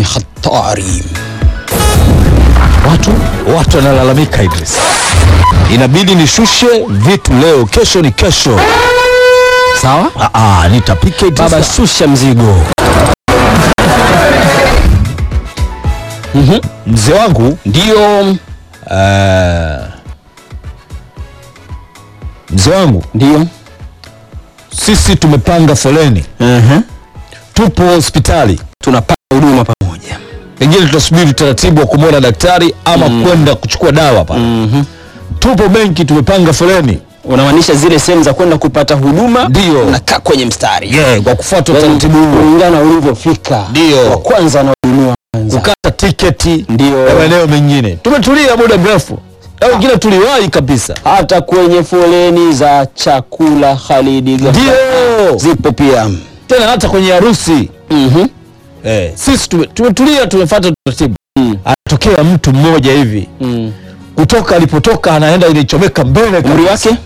hatari. Watu watu wanalalamika Idris, inabidi nishushe vitu leo, kesho ni kesho. Sawa Ah, ah, nitapika Idris. baba, shusha mzigo. mzee wangu Ndio, eh, mzee wangu, ndio. sisi tumepanga foleni, tupo hospitali, Tunapata huduma pamoja. pengine tutasubiri utaratibu wa kumwona daktari ama kwenda kuchukua dawa pale. Tupo benki, tumepanga foleni, Unamaanisha zile sehemu za kwenda kupata huduma, Ndio. unakaa kwenye mstari yeah, kwa kufuata utaratibu huo, kulingana ulivyofika. Ndio. wa kwanza anahudumiwa kwanza. kukata tiketi Ndio. ya maeneo mengine. Tumetulia muda mrefu, na wengine tuliwahi kabisa. hata kwenye foleni za chakula Khalidi Gafar Ndio zipo pia. tena hata kwenye harusi Mhm. eh, sisi tume- tumetulia, tumefuata utaratibu. Mm. Anatokea mtu mmoja hivi Mm. kutoka alipotoka anaenda ilichomeka mbele Umri kabisa. wake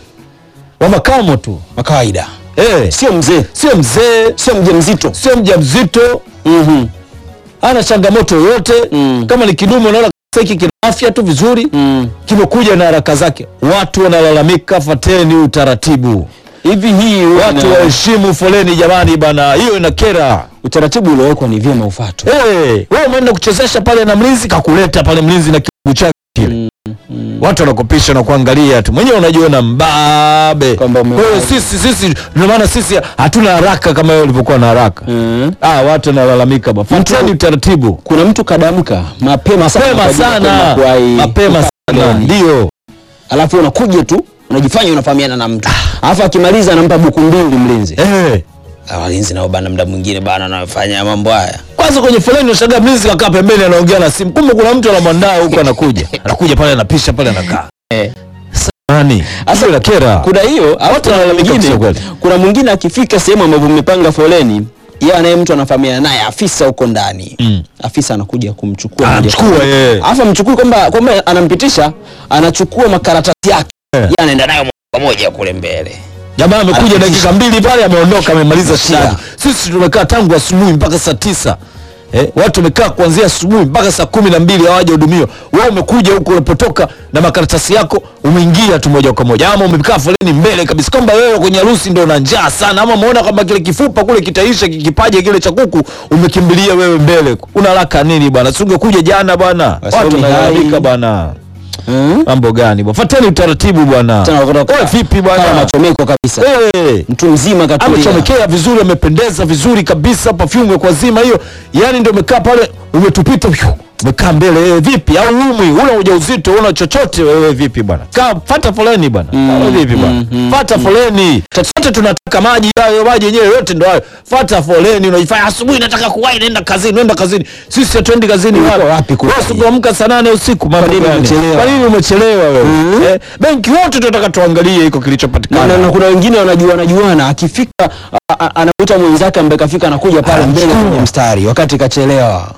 wa makamo tu wa kawaida, eh, sio mzee, sio mzee, sio mjamzito. sio mjamzito, Mhm. hana changamoto yoyote Mm. kama ni kidume, unaona kabisa hiki kina afya tu vizuri Mm. kimekuja na haraka zake. Watu wanalalamika, fateni utaratibu, Hivi hii watu una- waheshimu foleni jamani, bana, hiyo inakera. utaratibu uliowekwa ni vyema ufuatwe. Hey, wewe umeenda kuchezesha pale na mlinzi kakuleta pale mlinzi na kibugu chake kile watu wanakopisha na kuangalia tu, mwenyewe unajiona mbabe. Kwamba umewahi. Kwa hiyo sisi sisi ndio maana sisi hatuna haraka kama wewe ulivyokuwa na haraka. Mm. Ah, watu wanalalamika bwana, fuateni utaratibu Kuna mtu kadamka mapema sana kwa mapema ajili ya sana, kwenda kuwahi mapema kukaa sana, foleni. ndio alafu unakuja tu unajifanya unafahamiana na mtu alafu akimaliza anampa buku mbili mlinzi. eh. Ah, Walinzi nao bana, muda mwingine bana anafanya mambo haya. Kwanza kwenye foleni unashangaa mlinzi kakaa pembeni anaongea na simu, kumbe kuna mtu anamwandaa huko, anakuja anakuja pale anapisha pale anakaa Eh. nani Sasa- sasa kera Kuna hiyo alafu kuna wanalalamika mwingine, kusema kweli. kuna mwingine akifika sehemu ambapo mmepanga foleni, yeye anaye mtu anafahamiana naye afisa huko ndani Mm. afisa anakuja kumchukua moja anamchukua kwa moja. yeye alafu amchukui kwamba kwamba anampitisha, anachukua makaratasi yake Eh. yeye anaenda nayo moja kwa moja kule mbele. Jamaa amekuja Anapitisha. dakika mbili pale ameondoka amemaliza Shia. shida. Sisi tumekaa tangu asubuhi mpaka saa tisa. Eh, watu wamekaa kuanzia asubuhi mpaka saa kumi na mbili hawajahudumiwa. Wewe umekuja huko ulipotoka na makaratasi yako umeingia tu moja kwa moja, ama umekaa foleni mbele kabisa, kwamba wewe kwenye harusi ndio una njaa sana, ama umeona kwamba kile kifupa kule kitaisha kikipaje kile cha kuku, umekimbilia wewe mbele. Una haraka nini bwana? Si ungekuja jana bwana? Wasomi Watu wanalalamika hai. bwana. Hmm? Mambo gani bwana? Fuateni utaratibu bwana. Tena kutoka- Wewe vipi kama bwana? machomeko kabisa, Eh. mtu mzima katulia. amechomekea vizuri, amependeza vizuri kabisa, perfume kwa zima hiyo, yani ndio umekaa pale, umetupita pyu, umekaa mbele. Wewe vipi? Au umwi una ujauzito una chochote wewe vipi bwana? Kaa fata foleni bwana. Wewe vipi bwana? Fata foleni. Sote tunataka maji hayo, maji yenyewe yote ndio hayo. Fata foleni, unajifanya asubuhi nataka kuwahi, naenda kazini, naenda kazini. Sisi hatuendi kazini Ulikuwa wapi? wapi kule? Wewe usipoamka saa nane usiku, mambo nini gani? umechelewa? Kwa nini umechelewa wewe? Eh, benki wote tunataka tuangalie iko na, kilichopatikana. na, na kuna wengine wanajuana juana, akifika a- a- anakuta mwenzake ambaye kafika anakuja pale mbele Anachukua. kwenye mstari wakati kachelewa.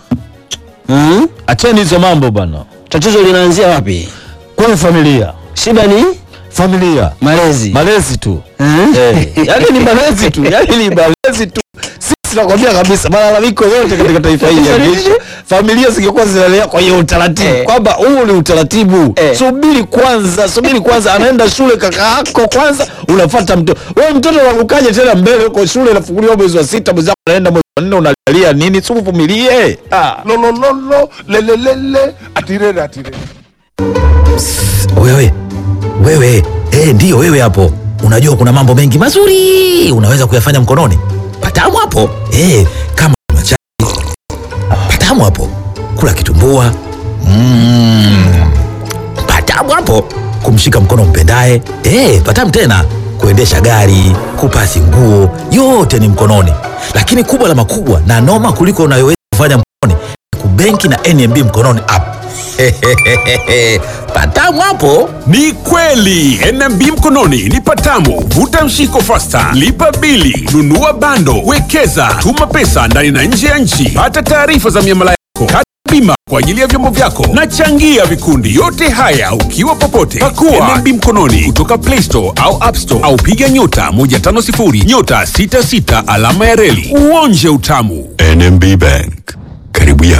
Hmm? Acheni hizo mambo bwana. Tatizo linaanzia wapi? Kwenye familia, Shida ni familia malezi. malezi tu Hmm? eh, yani ni malezi tu yani ni malezi tu sisi nakwambia kabisa malalamiko yote katika taifa hili yangeisha familia zingekuwa zinalea kwa hiyo utaratibu Eh. kwamba huu ni utaratibu Eh. subiri kwanza subiri kwanza anaenda shule kaka yako kwanza unafuata mtoto wewe mtoto unakukaje tena mbele uko shule inafunguliwa mwezi wa sita mwezi wako anaenda mwezi wa nne unalia nini si uvumilie ah. lolololo lelelele atirere atirere Wewe wewe, eh, ndiyo wewe hapo. Unajua kuna mambo mengi mazuri unaweza kuyafanya mkononi. Patamu hapo eh, kama kuna chai patamu hapo, kula kitumbua mm, patamu hapo, kumshika mkono mpendaye eh, patamu tena, kuendesha gari, kupasi nguo, yote ni mkononi. Lakini kubwa la makubwa na noma kuliko unayoweza kufanya mkononi ni kubenki na NMB mkononi app. patamu hapo. Ni kweli NMB mkononi ni patamu. Vuta mshiko fasta, lipa bili, nunua bando, wekeza, tuma pesa ndani na nje ya nchi, pata taarifa za miamala yako, kata bima kwa ajili ya vyombo vyako na changia vikundi. Yote haya ukiwa popote, pakua NMB mkononi kutoka Play Store au App Store au piga nyota 150 nyota 66 alama ya reli uonje utamu. NMB Bank, karibu yako.